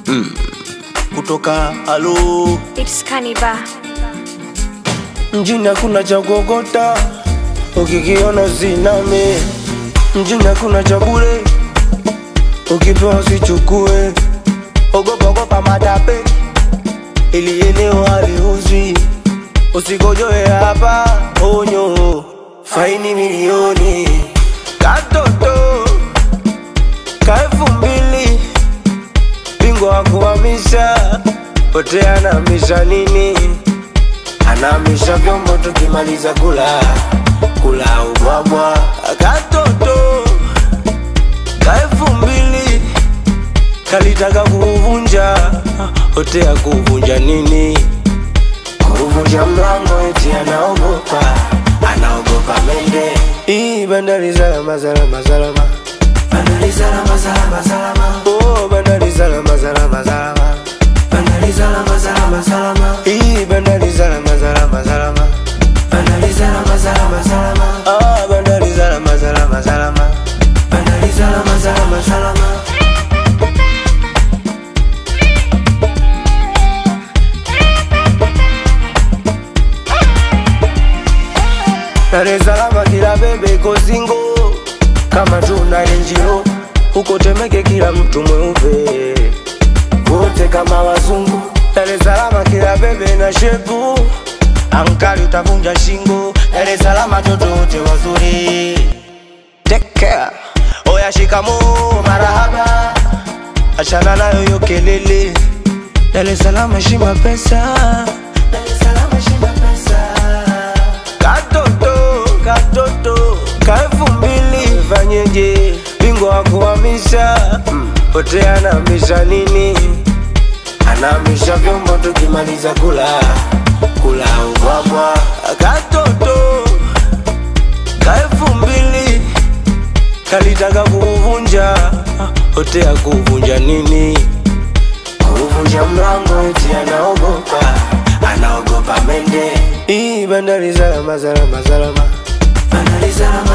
kutoka alo It's Kaniba. mjini hakuna cha kuogota, ukikiona usiname. Mjini hakuna cha bure, ukipewa usichukue. Ogopa ogopa matape, ili eneo haliuzwi. Usikojoe hapa, onyo, faini milioni. Katoto ka elfu mbili, bingwa wa kuhamisha, pote anahamisha nini? anamisha vyombo tukimaliza kula kula ubwabwa katoto ka elfu mbili kalitaka kuuvunja hotea kuvunja nini kuvunja mlango eti anaogopa anaogopa mende hii bandari salama salama salama bandari salama salama salama oh bandari salama salama salama bandari salama salama salama hii bandari salama salama salama bandari salama salama salama ah bandari salama salama salama bandari salama salama salama Dar es Salaam kila bebe iko singo kama tuna renjiro huko Temeke kila mtu mweupe wote kama wazungu. Dar es Salaam kila bebe na shepu ankali utavunja shingo. Dar es Salaam watoto wote wazuri. Take care. Oya shikamoo marahaba, achana nayo hiyo kelele. Dar es Salaam heshima pesa. Dar es Salaam heshima pesa. Katoto, katoto, ka elfu mbili fanyeje? Bingwa wa kuhamisha mm. Pote anahamisha nini? Anahamisha vyombo tukimaliza kula kula ubwabwa. Katoto ka elfu mbili kalitaka kuuvunja, hotea kuvunja nini? Kuvunja mlango eti anaogopa, anaogopa mende. Hii bandari salama salama salama, bandari salama